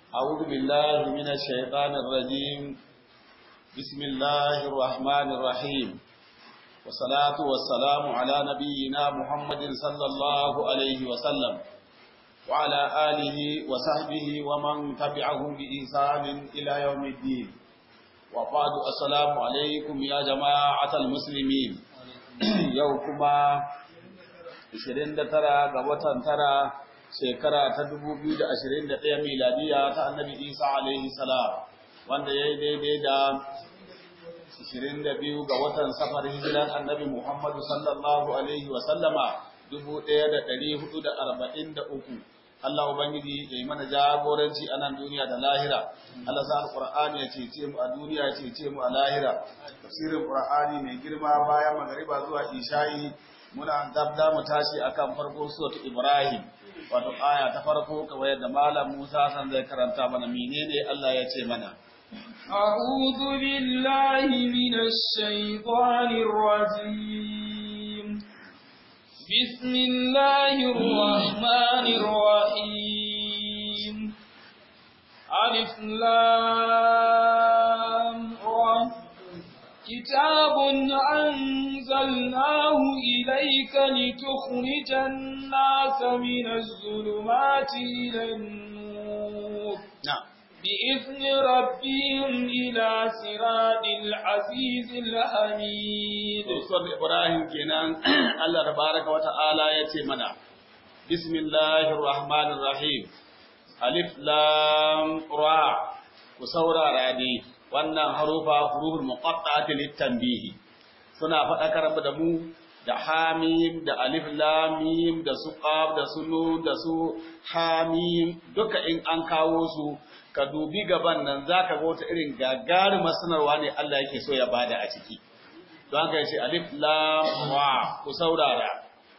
أعوذ بالله من الشيطان الرجيم بسم الله الرحمن الرحيم والصلاة والسلام على نبينا محمد صلى الله عليه وسلم وعلى آله وصحبه ومن تبعهم بإحسان إلى يوم الدين وبعد السلام عليكم يا جماعة المسلمين يوكما 29 ga watan tara shekara ta 2021 miladiya ta annabi Isa alaihi salam wanda ya yi daidai da 22 ga watan safar hijiran annabi Muhammadu sallallahu alaihi wa sallama 1443 Allah Ubangiji ya yi mana jagoranci a nan duniya da lahira Allah sa alqur'ani ya cece mu a duniya ya cece mu a lahira tafsirin qur'ani mai girma bayan magariba zuwa isha'i muna dabda mu tashi akan farko suratu Ibrahim wato aya ta farko kawai da malam Musa san zai karanta mana menene Allah ya ce mana أعوذ بالله من الشيطان الرجيم بسم الله الرحمن الرحيم ألف لام را كتاب أنزلناه إليك لتخرج الناس من الظلمات إلى النور na'am بإذن ربهم إلى صراط العزيز الحميد Suwar Ibrahim kenan Allah tabaraka wa ta'ala ya ce mana, Bismillahir Rahmanir Rahim, Alif Lam Ra, ku saurara ne wannan harufa huruful muqatta'ati litanbihi. Suna faɗakar da mu da hamim da alif lam mim da su qaf da su nun da su hamim duka in an kawo su ka dubi gaban nan zaka ga wata irin gagarumar sanarwa ne Allah yake so ya bada a ciki. don haka yace alif lam ra ku saurara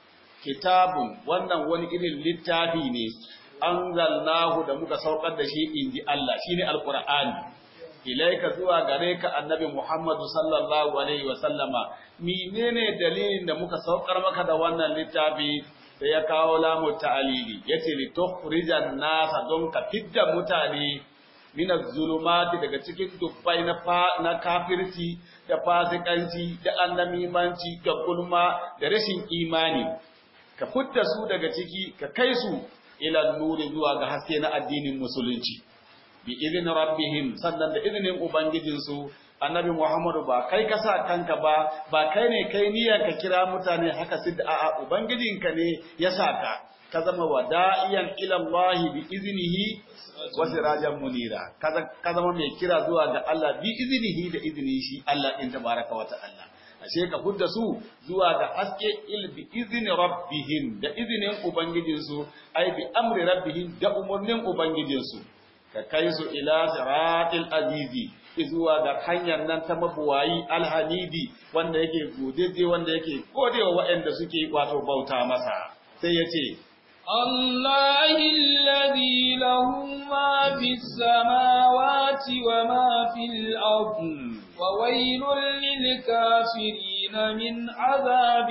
kitabun wannan wani irin littafi ne anzalnahu da muka saukar da shi inji Allah shine alqur'ani ilaika zuwa gare ka annabi Muhammadu sallallahu alaihi wa sallama menene dalilin da muka saukar maka da wannan littafi sai ya kawo lamu ta'alili yace li tukhrijan nasa don ka fidda mutane min zulumati daga cikin dubbai na na kafirci da fasikanci da annamimanci da gulma da rashin imani ka fidda su daga ciki ka kai su ila nuri zuwa ga haske na addinin musulunci bi idin rabbihim sannan da izinin ubangijinsu annabi Muhammadu ba kai ka sa kanka ba ba kai ne kai niyyar ka kira mutane haka sidda a'a ubangijinka ne ya sa ka ka zama wada'iyan ila Allah bi iznihi wa sirajan munira ka zama mai kira zuwa ga Allah bi iznihi da izinin shi Allah din tabaraka wa ta'ala ashe ka fudda su zuwa ga haske il bi izni rabbihim da izinin ubangijinsu ai bi amri rabbihim da umurnin ubangijinsu ka kai su ila siratil azizi zuwa ga hanyar nan ta mabuwayi alhamidi wanda yake godeje wanda yake godewa waɗanda suke wato bauta masa sai ya ce الله الذي له ما في السماوات وما في الأرض وويل للكافرين من عذاب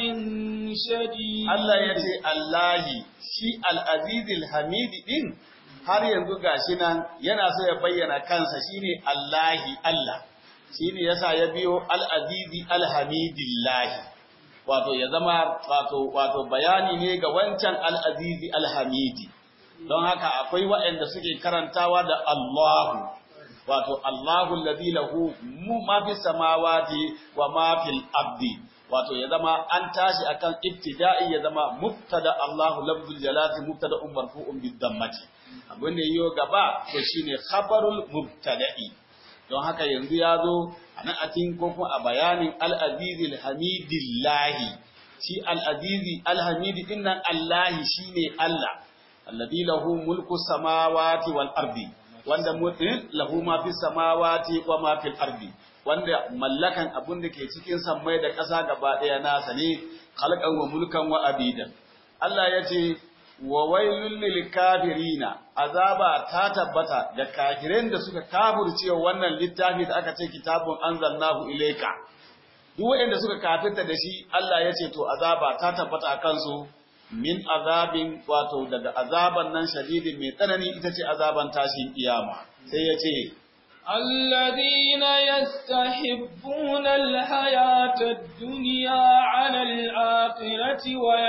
شديد Allah ya ce Allahi shi al'azizil hamidi ɗin har yanzu gashi nan yana so ya bayyana kansa shine Allahi Allah shine yasa ya biyo al-azizi al-hamidillahi wato ya zama wato wato bayani ne ga wancan al-azizi al-hamidi don haka akwai waɗanda suke karantawa da Allahu wato Allahu alladhi lahu ma fi samawati wa ma fil ardi wato ya zama an tashi akan ibtida'i ya zama mubtada Allahu lafzul jalali mubtada marfu'un bid dammati abin da yiwo gaba to shine khabarul mubtada'i don haka yanzu ya zo a nan a cikin ko kuma a bayanin al-azizi al-hamidillahi shi al-azizi al-hamidi din nan Allah shine Allah alladhi lahu mulku samawati wal ardi wanda mutin lahu ma fi samawati wa ma fil ardi wanda mallakan abun da ke cikin sammai da ƙasa gaba ɗaya nasa ne khalqan wa mulkan wa abidan Allah ya ce wa wailul lil kafirina azaba ta tabbata da kafirin da suka kafirce wannan littafi da aka ce kitabun anzalnahu ilayka duk wanda suka kafirta da shi Allah ya ce to azaba ta tabbata a kansu min azabin wato daga azaban nan shadidin mai tsanani ita ce azaban tashin kiyama sai ya ce الذين يستحبون الحياة الدنيا على الآخرة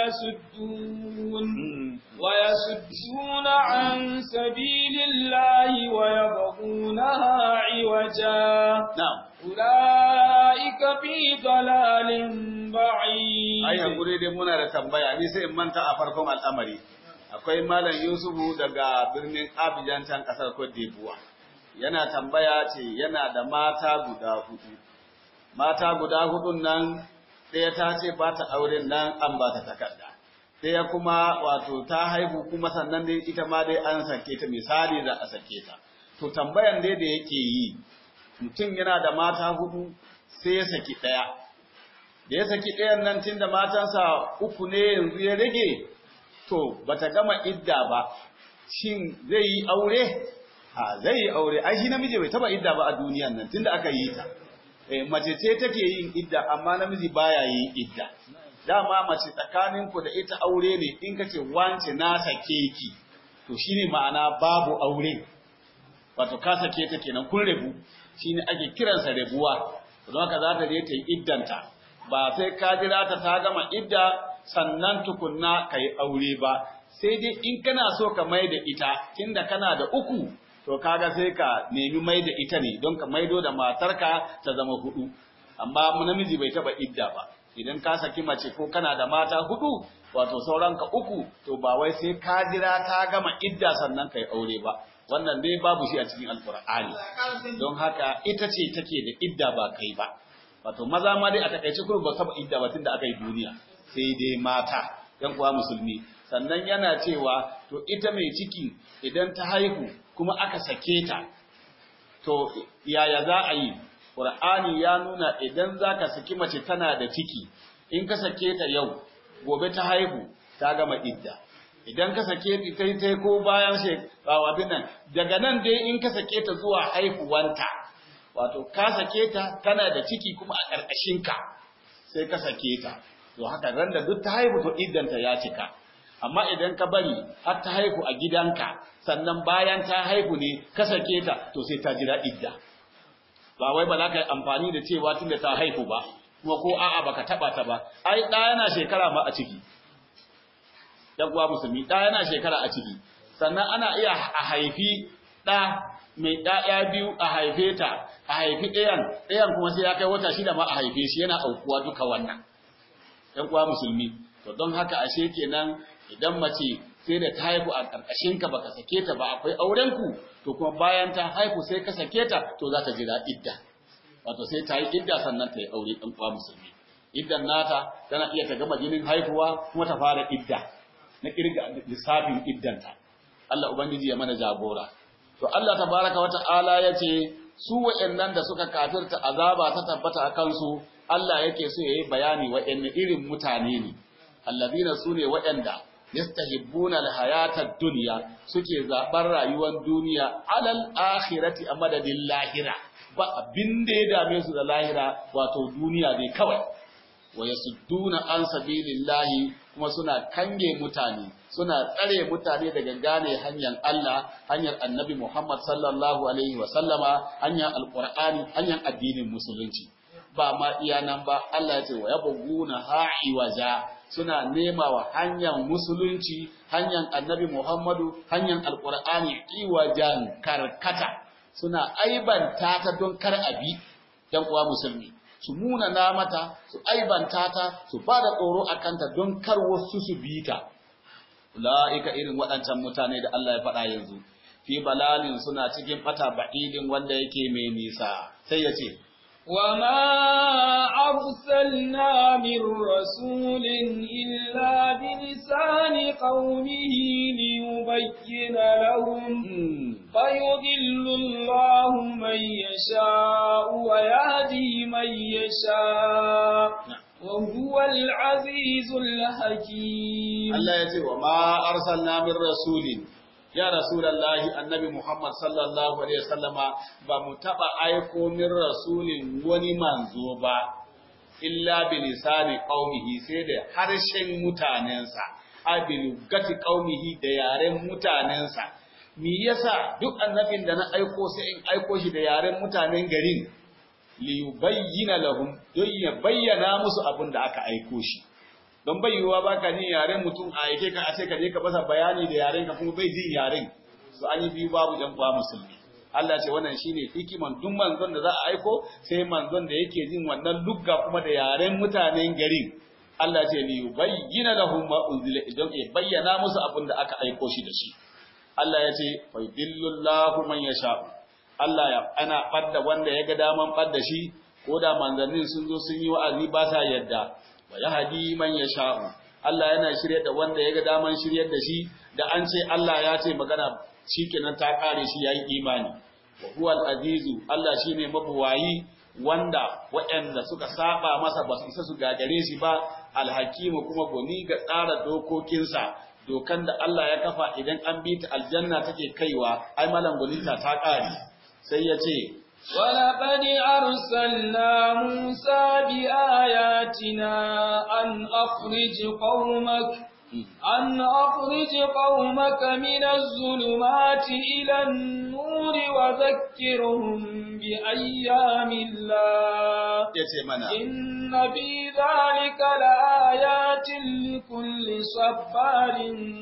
ويسدون ويسدون عن سبيل الله ويبغونها عوجا na'am أولئك في ضلال بعيد ai hakuri dai muna da tambaya ni sai in manta a farkon al'amari akwai malam Yusufu daga birnin Abidjan can kasar Cote d'Ivoire yana tambaya ce yana da mata guda hudu mata guda hudun nan ɗaya ta ce ba ta auren nan an ba ta takarda ɗaya kuma wato ta haihu kuma sannan dai ita ma dai an sake ta misali za a sake ta to tambayan dai da yake yi mutum yana da mata hudu sai ya saki ɗaya da ya saki ɗayan nan tun da matansa uku ne yanzu ya rage to bata gama idda ba shin zai yi aure a zai yi aure ai shi namiji bai taba idda ba a duniyan nan tunda aka yi ta eh mace ce take yin idda amma namiji baya yin idda dama mace tsakanin ku da ita aure ne in kace wance na sake ki to shine ma'ana babu aure wato ka sake ta kenan kun rabu shine ake kiransa rabuwa don haka za ta je ta yi iddanta ba sai ka jira ta ta gama idda sannan tukunna ka yi aure ba sai dai in kana so ka mai da ita tunda kana da uku to kaga sai ka nemi mai da ita ne don ka maido da matarka ta zama hudu amma mu namiji bai taba idda ba idan ka saki mace ko kana da mata hudu wato sauran ka uku to ba wai sai ka jira ta gama idda sannan ka yi aure ba wannan dai babu shi a cikin alkur'ani don haka ita ce take da idda ba kai ba wato maza ma dai a takaice kuma ba saba idda ba tunda aka yi duniya sai dai mata yan kuwa musulmi sannan yana cewa to ita mai ciki idan ta haihu kuma aka sake ta to yaya za a yi qur'ani ya nuna idan zaka saki mace tana da ciki in ka sake ta yau gobe ta haihu ta gama idda idan ka sake ta kai tai ko bayan she abin nan daga nan dai in ka sake ta zuwa haihuwanta wato ka sake ta tana da ciki kuma a ƙarƙashin ka sai ka sake ta to haka ran da duk ta haihu to iddanta ya cika amma idan ka bari har ta haihu a gidanka sannan bayan ta haihu ne ka sake ta to sai ta jira idda ba wai ba za ka yi amfani da cewa tunda ta haihu ba kuma ko a'a baka taba ta ba ai ɗa yana shekara ma a ciki dan uwa musulmi ɗa yana shekara a ciki sannan ana iya a haifi ɗa mai ɗaya biyu a haife ta a haifi ɗayan ɗayan kuma sai ya kai wata shida ma a haife shi yana aukuwa duka wannan ɗan uwa musulmi to don haka ashe kenan idan mace sai da ta haihu a ƙarƙashin ka baka sake ta ba akwai auren ku to kuma bayan ta haihu sai ka sake ta to za ta jira idda wato sai ta yi idda sannan ta yi aure ɗan uwa musulmi iddan nata tana iya ta gama jinin haihuwa kuma ta fara idda na kirga lissafin iddanta Allah ubangiji ya mana jagora to Allah tabaraka wa ta'ala yace su wa'annan da suka kafirta azaba ta tabbata a kansu Allah yake so yayi bayani wa'anne irin mutane ne alladina sune wa'anda yastahibbuna alhayata dunya suke zabar rayuwar duniya alal akhirati a madadin lahira ba abin da ya dame su da lahira wato duniya ne kawai wa yasudduna an sabilillahi kuma suna kange mutane suna tsare mutane daga gane hanyar Allah hanyar Annabi Muhammad sallallahu alaihi wa sallama hanyar alqur'ani hanyar addinin musulunci ba ma iya nan ba Allah ya ce wa yabghuna ha'i waja suna nema wa hanyar musulunci hanyar Annabi Muhammadu hanyar alqur'ani iwajan karkata suna aibanta ta don kar abi dan uwa musulmi su munana mata su aibanta ta su ba da tsoro a kanta don kar wasu su bi ta la'ika irin waɗancan mutane da Allah ya faɗa yanzu fi balalin suna cikin ɓata ba'idin wanda yake mai nisa sai ya ce وما أرسلنا من رسول إلا بلسان قومه ليبين لهم فيضل الله من يشاء ويهدي من يشاء وهو العزيز الحكيم الله يتي وما أرسلنا من رسول ya rasulallahi annabi Muhammad sallallahu alaihi wasallama ba mu taba aiko min rasulin wani manzo ba illa bi lisani qaumihi sai da harshen mutanensa abil gati qaumihi da yaren mutanensa me yasa duk annabin da na aiko sai in aiko shi da yaren mutanen garin li yubayyana lahum don ya bayyana musu abin da aka aiko shi don bayyuwa baka jin yaren mutum a aike ka a ce ka je ka masa bayani da yaren ka kuma bai jin yaren to an yi biyu babu jan kwa musulmi Allah ce wannan shine hikiman duk manzon da za a aiko sai manzon da yake jin wannan lugga kuma da yaren mutanen garin Allah ce li yubayyana lahum ma unzila idan ya bayyana musu abin da aka aiko shi da shi Allah ya ce fa yudillullahu man yasha Allah ya ana badda wanda ya ga daman badda shi ko da manzannin sun zo sun yi wa'azi ba sa yadda wa yahdi man yasha Allah yana shirye da wanda ya ga daman shiryar da shi da an ce Allah ya ce magana shikenan ta kare shi yayi imani wa huwal azizu Allah shine mabuwayi wanda waɗanda suka saba masa ba su isa su gagare shi ba alhakimu kuma goni ga tsara dokokinsa dokan da Allah ya kafa idan an bi ta aljanna take kaiwa ai malam gonita ta kare sai ya ce ولقد أرسلنا موسى بآياتنا أن أخرج قومك أن أخرج قومك من الظلمات إلى النور وذكرهم بأيام الله إن في ذلك لآيات لكل صبار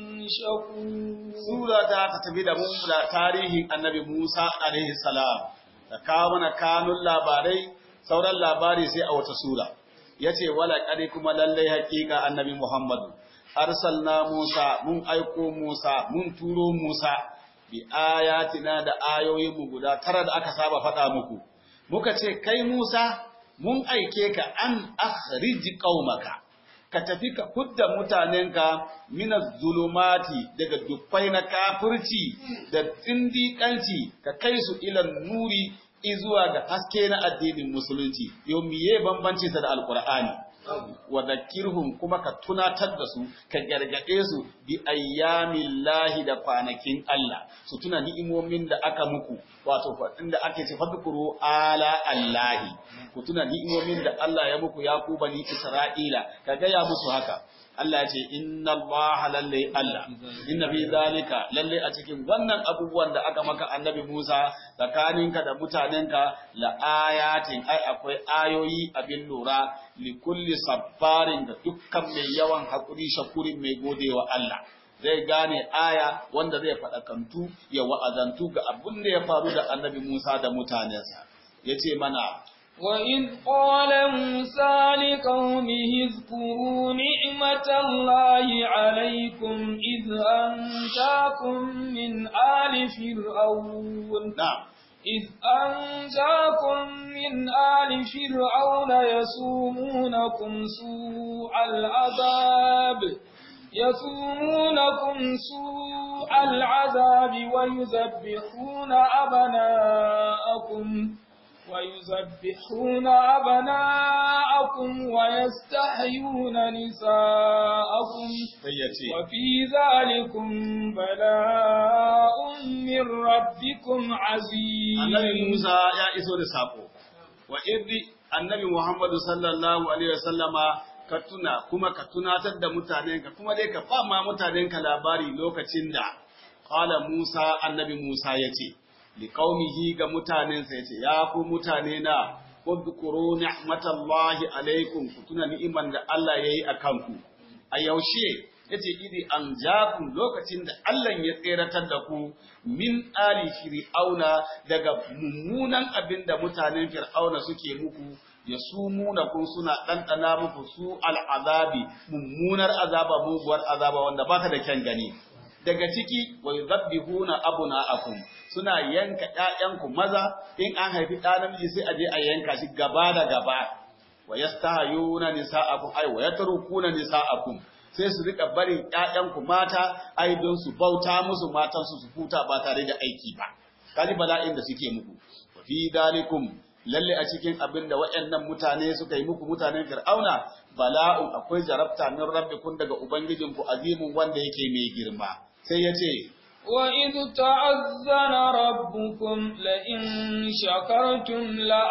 شكور سورة تتبيد مملا تاريخ النبي موسى عليه السلام كامنا كانوا اللاباري سورة اللاباري سي أو تسورة yace wala kare kuma lallai hakika annabi Muhammadu arsalna Musa mun aiko Musa mun turo Musa bi ayatina da ayoyin mu guda tara da aka saba faɗa muku muka ce kai Musa mun aike ka an akhrij qaumaka ka tafi ka fudda mutanenka min zulumati daga dukkai na kafirci da tsindikanci ka kai su ila nuri izuwa ga haske na addinin musulunci yau miye bambanci sa da alqur'ani wa zakirhum kuma ka tunatar da su ka gargade su bi ayyamillahi da kwanakin Allah su tuna ni'imomin da aka muku wato inda ake ce fadkuru ala allahi ku tuna ni'imomin da Allah ya muku ya ku bani Isra'ila ka gaya musu haka Allah ya ce inna Allah lalle Allah inna fi zalika lalle a cikin wannan abubuwan da aka maka annabi Musa tsakaninka da mutanenka la ayatin ai akwai ayoyi abin lura li kulli sabbarin da dukkan mai yawan hakuri shakurin mai godewa Allah zai gane aya wanda zai faɗakantu ya wa'azantu ga abin da ya faru da annabi Musa da mutanensa yace mana وإذ قال موسى لقومه اذكروا نعمة الله عليكم إذ أنجاكم من آل فرعون نعم إذ أنجاكم من آل فرعون يسومونكم سوء العذاب يسومونكم سوء العذاب ويذبحون أبناءكم ويذبحون أبناءكم ويستحيون نساءكم وفي ذلكم بلاء من ربكم عزيز النبي موسى يا إسود سابو وإذ النبي محمد صلى الله عليه وسلم ka tuna kuma ka tunatar da mutanenka kuma dai ka fama mutanenka labari lokacin da qala Musa annabi Musa yace liqaumihi ga mutanensa yace ya ku mutane na wadhkuru ni'matallahi alaikum ku tuna ni'iman da Allah yayi akan ku a yaushe yace idi an jakum lokacin da Allah ya tseratar da ku min ali fir'auna daga mummunan abin da mutanen fir'auna suke muku ya sumuna kun suna ɗanɗana muku su al'azabi mummunar azaba muguwar azaba wanda baka da kyan gani daga ciki wa yuzabbihuna abuna'akum suna yanka ƴaƴanku maza in an haifi ɗa namiji sai a je a yanka shi gaba da gaba wa yastahayuna nisa'akum ay wa yatrukuna nisa'akum sai su rika barin ƴaƴanku mata ai don su bauta musu matan su su huta ba tare da aiki ba kaji bala'in da suke muku wa fi dalikum lalle a cikin abin da waɗannan mutane suka yi muku mutanen fir'auna bala'un akwai jarabta min rabbikum daga ubangijinku azimun wanda yake mai girma sai ya ce وإذ تعذن ربكم لئن شكرتم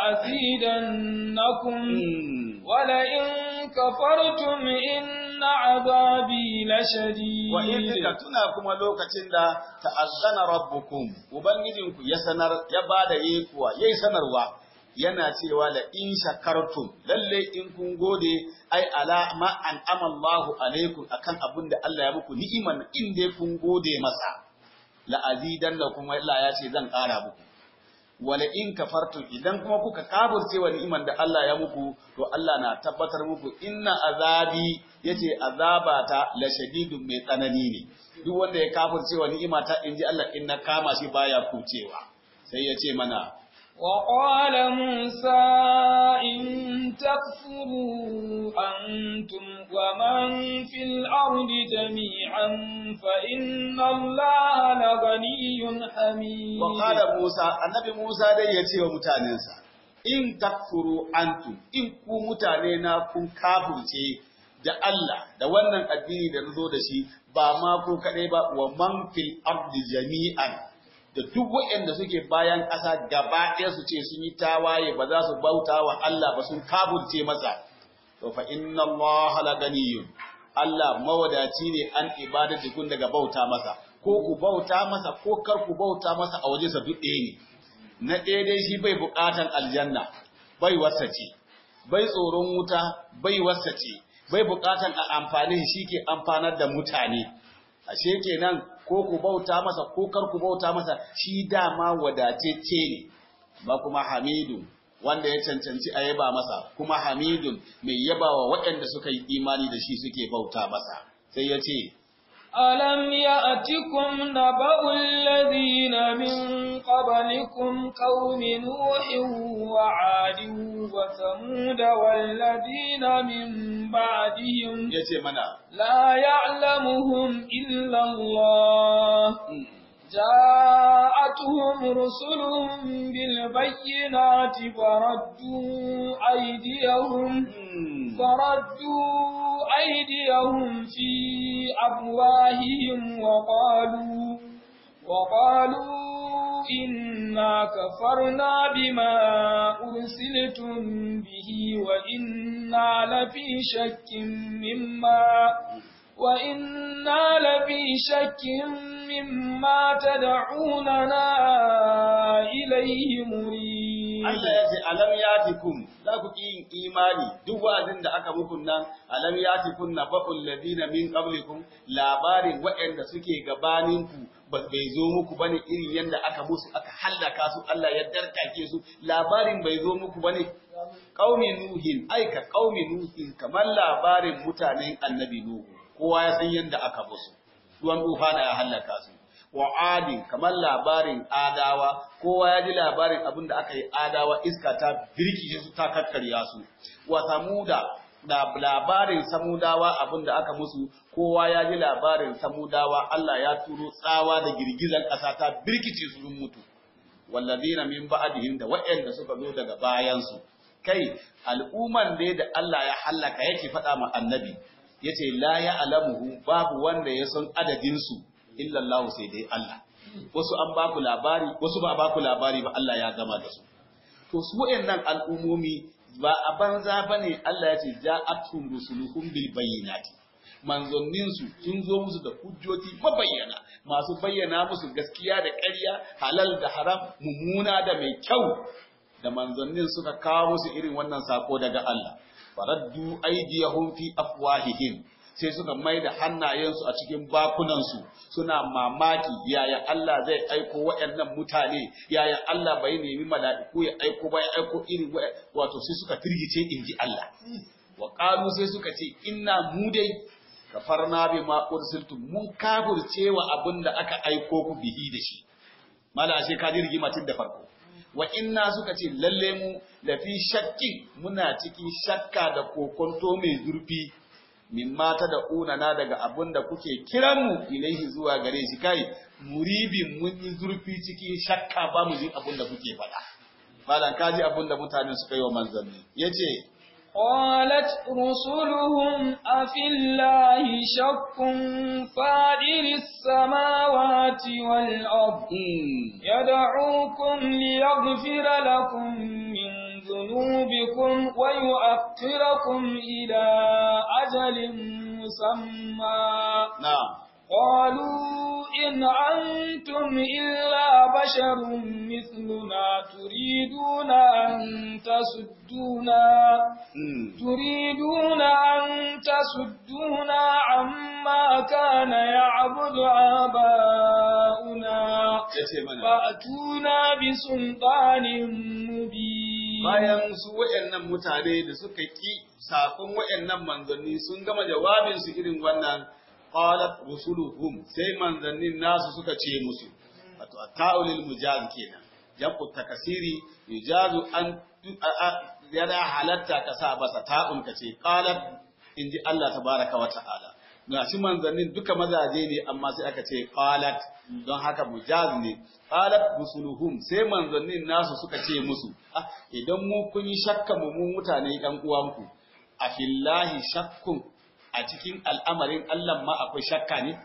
لأزيدنكم ولئن كفرتم إن عذابي لشديد وإذ tuna kuma lokacin da ta'azzana rabbukum ubangijinku ya sanar ya bada yekuwa yayi sanarwa yana cewa la in shakartum lalle in kun gode ai ala ma an amallahu alaikum akan abin da Allah ya muku ni'iman in dai kun gode masa la azidannakum Allah ya ce zan ƙara muku wala in kafartum idan kuma kuka kafirce wa ni'iman da Allah ya muku to Allah na tabbatar muku inna azabi yace azabata la shadidun mai tsanani ne duk wanda ya kafirce wa ni'imata inji Allah in na kama shi baya kucewa sai ya ce mana وقال موسى إن تكفروا أنتم ومن في الأرض جميعا فإن الله لغني حميد وقال موسى النبي موسى dai ya ce wa mutanensa in takfuru antum in ku mutane na kun kafirce da Allah da wannan addini da nazo da shi ba ma ku kadai ba wa man fil ardi jami'an da duk waɗanda suke bayan ƙasa gaba ɗaya su ce sun yi tawaye ba za su bauta wa Allah ba sun kaburce masa to fa inna Allah la ganiyun Allah mawadaci ne an ibadati kun daga bauta masa ko ku bauta masa ko kar ku bauta masa a waje sa duk ɗaya ne na ɗaya dai shi bai buƙatan aljanna bai wasace bai tsoron wuta bai wasace bai buƙatan a amfani shi ke amfanar da mutane ashe kenan ko ku bauta masa ko kar ku bauta masa shi dama wadatacce ne ba kuma hamidun wanda ya cancanci a yaba masa kuma hamidun mai yabawa waɗanda suka yi imani da shi suke bauta masa sai ya ce ألم يأتكم نبأ الذين من قبلكم قوم نوح وعاد وثمود والذين من بعدهم ya ce mana لا يعلمهم إلا الله جاءتهم رسلهم بالبينات فردوا أيديهم hmm, فردوا أيديهم في أفواههم وقالوا وقالوا إنا كفرنا بما أرسلتم به وإنا لفي شك مما وإنا لفي شك مما تدعوننا إليه مريب Allah ya ce alam yatikum za ku ki yin imani duk wa'azin da aka muku nan alam yatikum naba'ul ladina min qablikum labarin waɗanda suke gabaninku ba bai zo muku bane irin yanda aka musu aka hallaka su Allah ya darkake su labarin bai zo muku bane qaumi nuhin aika qaumi nuhin kamar labarin mutanen annabi nuhu kowa ya san yanda aka musu ruwan tufana ya hallaka su wa adin kamar labarin adawa kowa ya ji labarin abin da aka yi adawa iska ta birkice su ta kakkarya su wa samuda da labarin samudawa abin da aka musu kowa ya ji labarin samudawa Allah ya turo tsawa da girgizan ƙasa ta birkice su sun mutu wallazina min ba'dihim da waɗanda suka zo daga bayansu kai al'umman dai da Allah ya hallaka yake faɗa ma annabi yace la ya alamuhu babu wanda ya san adadin su illa Allah sai dai Allah wasu an ba ku labari wasu ba ba ku labari ba Allah ya gama da su to su wayannan al'umomi ba a banza bane Allah ya ce ja'atum rusuluhum bil bayyinati manzanninsu sun zo musu da hujjoji mabayyana masu bayyana musu gaskiya da ƙarya halal da haram mummuna da mai kyau da manzannin suka kawo musu irin wannan sako daga Allah faraddu aydiyahum fi afwahihim sai suka mai da hannayensu a cikin bakunansu suna mamaki yaya Allah zai aiko waɗannan mutane yaya Allah bai nemi mala'iku ya aiko ba ya aiko irin wato sai suka firgice inji Allah wa qalu sai suka ce inna mu dai kafarna bima ursiltum mun kafirce wa abinda aka aiko ku bihi da shi mala ashe ka ji rigimatin da farko wa inna suka ce lalle mu lafi shakkin muna cikin shakka da kokonto mai zurfi mimma ta da unana daga abin da kuke kiran mu ilaihi zuwa gare shi kai muribin mun yi zurfi cikin shakka ba mu jin abin da kuke faɗa malam ka ji abin da mutane suka yi wa manzanni yace قالت رسلهم أفي الله شك فادر السماوات والأرض يدعوكم ليغفر لكم من ذنوبكم ويؤخركم إلى أجل مسمى نعم قالوا إن أنتم إلا بشر مثلنا تريدون أن تسدونا تريدون أن تسدونا عما كان يعبد آباؤنا فأتونا بسلطان مبين bayan su waɗannan mutane da suka ƙi sakon waɗannan manzanni sun gama jawabinsu irin wannan qalat rusuluhum sai manzannin nasu suka ce musu wato ta'ulil mujaz kenan jabu takasiri yujazu an yana halatta ka sa basa ta'un ka ce qalat inji Allah tabaraka wa ta'ala gashi manzannin duka mazaje ne amma sai aka ce qalat don haka mujaz ne qalat rusuluhum sai manzannin nasu suka ce musu ah idan mu kun yi shakka mu mu mutane ɗan uwanku a fillahi shakkun a cikin al'amarin Allah ma akwai shakka ne?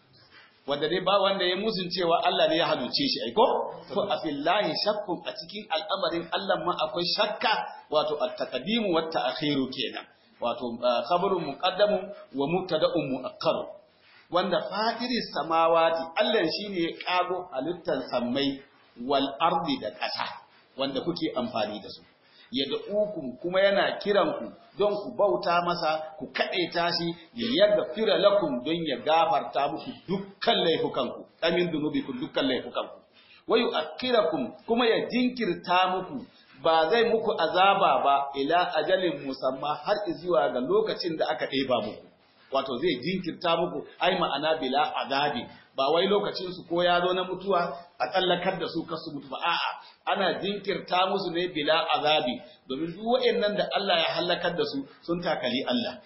Wanda dai ba wanda ya musun cewa Allah ne ya haluce shi, aiko? To, a fillahi shakkun a cikin al'amarin Allah ma akwai shakka, wato, a takadimu wata akhiru kenan, wato, khabarun muqaddamu wa mubtada'un mu'akkaru. Wanda fadiri samawati, Allah shi ne ya ƙago halittar sammai wal ardi da ƙasa, wanda kuke amfani da su. yad'ukum kuma yana kiranku don ku bauta masa ku kadaita shi ya yarda fira lakum don ya gafarta muku dukkan laifukanku amin dunubikum dukkan laifukanku wayu akirakum kuma ya jinkirta muku ba zai muku azaba ba ila ajalin musamma har zuwa ga lokacin da aka ɗeba muku wato zai jinkirta muku ai ma'ana bila azabi ba wai lokacin su ko ya zo na mutuwa a tsallakar da su kasu mutu ba a'a ana jinkirta musu ne bila azabi domin duk waɗannan da Allah ya halakar da su sun takali Allah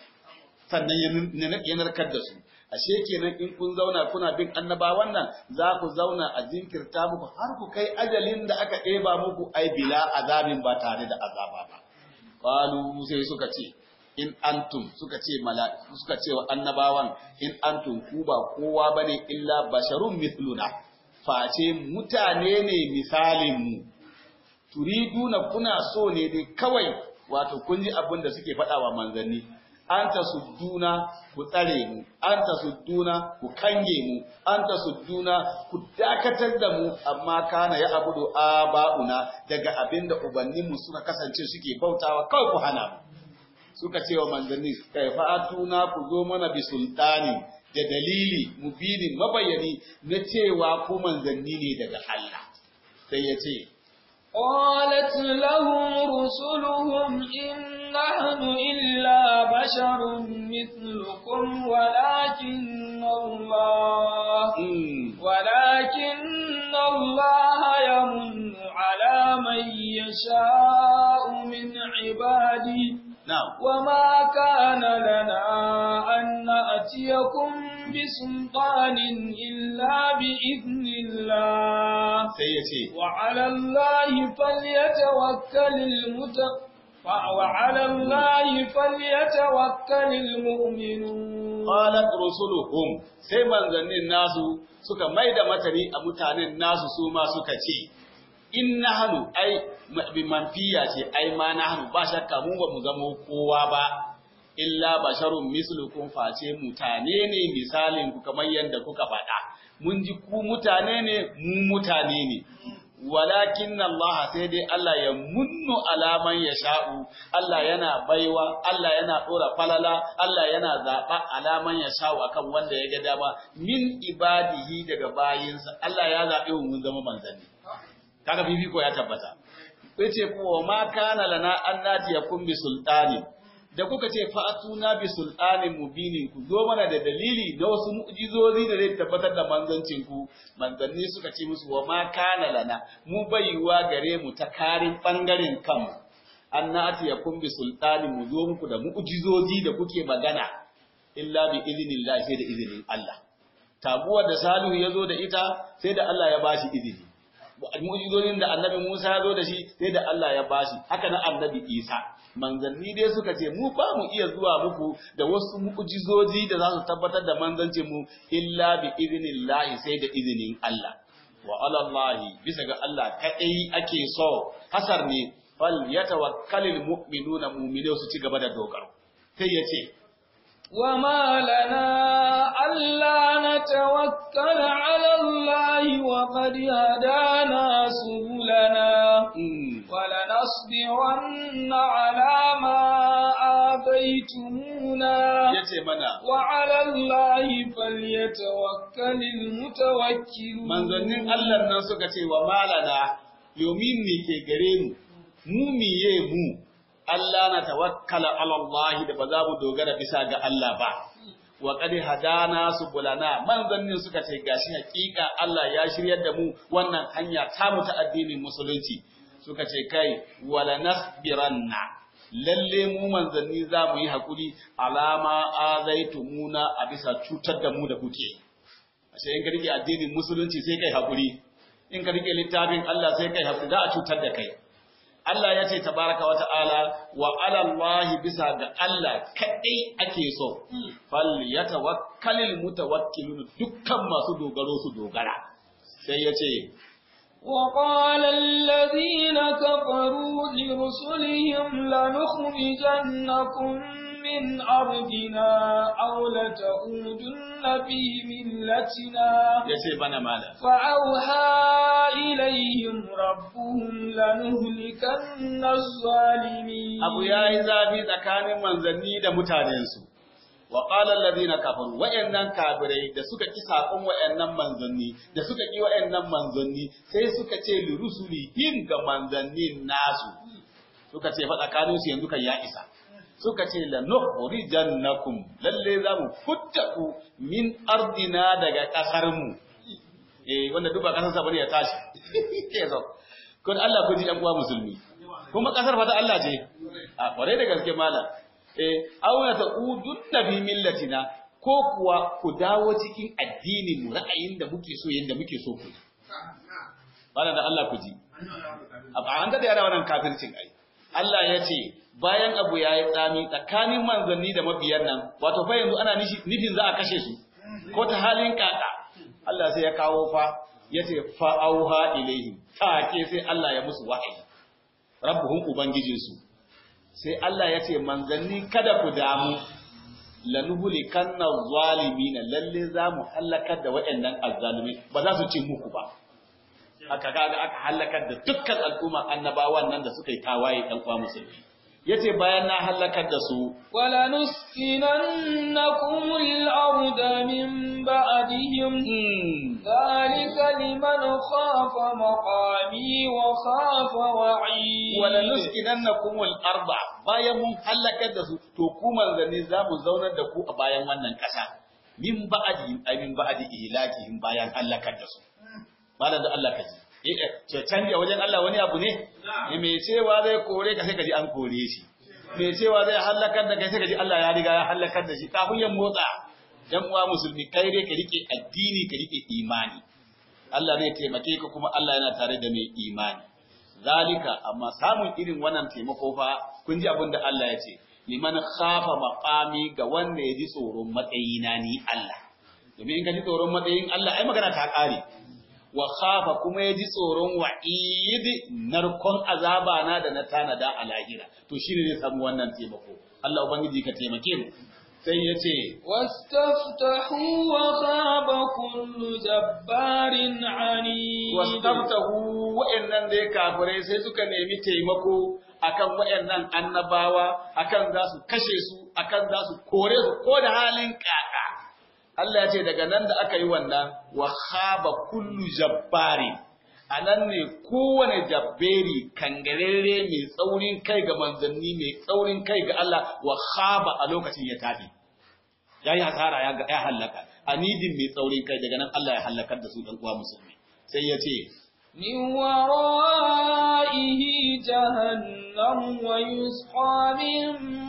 sannan ya narkar da su ashe kenan in kun zauna kuna bin annabawan nan za ku zauna a jinkirta muku har ku kai ajalin da aka ɗeba muku ai bila azabin ba tare da azaba ba qalu sai suka ce in antum suka ce mala'iku suka ce wa annabawan in antum ku ba kowa bane illa basharun mithluna face mutane ne misalin mu turiduna kuna so ne dai kawai wato kun ji abin da suke faɗa wa manzanni an ta sudduna ku tsare mu an ta sudduna ku kange mu an ta sudduna ku dakatar da mu amma kana ya abudu aba'una daga abin da ubanninmu suka kasance suke bautawa kawai ku hana mu suka ce wa manzanni kai fa'atuna ku zo mana bi sultani da dalili mubinin mabayani na cewa ku manzanni ne daga Allah sai ya ce قالت لهم رسلهم إن نحن إلا بشر مثلكم ولكن الله ولكن الله يمن على من يشاء من عباده نعم وما كان لنا أن نأتيكم بسلطان إلا بإذن الله سيتي وعلى الله فليتوكل المت وعلى الله فليتوكل المؤمنون qalat rusuluhum sai manzannin nasu suka maida matani a mutanen nasu su ma suka ce in nahnu ai bi manfiya ce ai ma nahnu ba shakka mu ba mu zamo kowa ba illa basharun mislukum face mutane ne misalin ku kamar yadda kuka faɗa mun ji ku mutane ne mu mutane ne walakin Allah sai dai Allah ya munnu alaman ya sha'u, Allah yana baiwa, Allah yana ɗora falala, Allah yana zaɓa alaman ya sha'u akan wanda ya ga dama min ibadihi daga bayinsa, Allah ya zaɓe mu mun zama manzanni. Kaga fifiko ya tabbata. Yace ko ma kana lana an natiyakum bi sultani da kuka ce fa'atuna bi sultanin mubinin ku zo mana da dalili na wasu mu'jizozi da zai tabbatar da manzancin ku manzanni suka ce musu wa ma kana lana mu baiwa gare mu ta karin bangaren kanmu an nati ya kun bi sultanin mu zo muku da mu'jizozi da kuke magana illa bi idinillah sai da izinin Allah tabuwar da Salihu ya zo da ita sai da Allah ya bashi izini mu'jizojin da annabi Musa ya zo da shi sai da Allah ya bashi haka nan annabi Isa manzanni dai suka ce mu ba mu iya zuwa muku da wasu mu'jizoji da za su tabbatar da manzancin mu illa bi idnillahi sai da izinin Allah wa ala Allah bisa ga Allah kadai ake so hasar ne fal yatawakkalul mu'minuna mu'minu su ci gaba da dogaro sai ya ce وما لنا ألا نتوكل على الله وقد هدانا سبلنا ولنصبرن على ما آبيتمونا yace mana وعلى الله فليتوكل المتوكلون manzannin Allah nan suka ce wa malana yomin ne ke gare mu mu miye mu Allah na tawakkala ala Allah da ba za mu dogara bisa ga Allah ba wa qad hadana subulana manzannin suka ce gashi hakika Allah ya shiryar da mu wannan hanya ta mu ta addinin musulunci suka ce kai wala nasbiranna lalle mu manzanni za mu yi hakuri alama azaitumuna a bisa cutar da mu da kuke ashe in ka rike addinin musulunci sai kai hakuri in ka rike littafin Allah sai kai hakuri za a cutar da kai Allah ya ce tabaraka wa ta'ala wa ala Allah bisa ga Allah kadai ake so fal yatawakkalul mutawakkilun dukkan masu dogaro su dogara sai ya ce وقال الذين كفروا لرسلهم لنخرجنكم من أرضنا أو لتعودن في ملتنا ya ce bana mala فأوحى إليهم ربهم لنهلكن الظالمين abu ya yi zafi tsakanin manzanni da mutanensu wa qala alladhina kafaru wa'annan kafirai da suka ki sakon wa'annan manzanni da suka ki wa'annan manzanni sai suka ce li rusulihim ga manzannin nasu suka ce fa tsakanin su yanzu kan ya isa suka ce la nukhrijannakum lalle za mu futta ku min ardina daga kasar mu eh wanda duba kasar sa bane ya tashi ke zo kun Allah ku ji dan uwa musulmi kuma kasar fa ta Allah ce a kware da gaske malam eh auna ta udunna bi millatina ko kuwa ku dawo cikin addinin mu ra'ayin da muke so yanda muke so ku malam da Allah ku ji an da yara wannan kafircin ai Allah ya ce bayan abu ya yi tsami tsakanin manzanni da mabiyan nan wato fa yanzu ana nufin za a kashe su ko ta halin kaka Allah sai ya kawo fa ya ce fa'auha ilaihim take sai Allah ya musu wahayi rabbuhum ubangijinsu sai Allah ya ce manzanni kada ku damu lanuhulikanna zalimina lalle za mu halakar da waɗannan azzalumai ba za su ci muku ba aka kaga aka halakar da dukkan al'umma annabawan nan da suka yi tawaye dan kwa musulmi yace bayan na halakar da su ولنسكننكم الأرض من بعدهم ذلك لمن خاف مقامي وخاف وعيد wala nuskinannakum al-arba bayan mun halakar da su to ku manzanni za mu zaunar da ku a bayan wannan ƙasa min ba'di ay min ba'di ihlakihim bayan halakar da su malam da Allah kaji eh ce canja wajen Allah wani abu ne eh me cewa zai kore ka sai kaji an kore shi me cewa zai halakar da kai sai kaji Allah ya riga ya halakar da shi kafin ya motsa dan uwa musulmi kai dai ka rike addini ka rike imani Allah zai taimake ka kuma Allah yana tare da mai imani zalika amma samun irin wannan taimako fa kun ji abin da Allah ya ce liman khafa maqami ga wanda ya ji tsoron matsayina ni Allah domin in ka ji tsoron matsayin Allah ai magana ta kare wa khafa kuma ya ji tsoron wa'id narkon azaba na da na tanada a lahira to shine zai samu wannan taimako Allah ubangiji ka taimake mu sai ya ce واستفتحوا وخاب كل جبار عنيد wastaftahu wa'annan dai kafirai sai suka nemi taimako akan wa'annan annabawa akan za su kashe su akan za su kore su ko da halin kaka Allah ya ce daga nan da aka yi wannan wa khaba kullu jabbari anan ne kowane jabberi kangarere mai tsaurin kai ga manzanni mai tsaurin kai ga Allah wa khaba a lokacin ya tafi yayi hasara ya ya halaka anidin mai tsaurin kai daga nan Allah ya halakar da su dan uwa musulmi sai ya ce من ورائه جهنم ويسقى من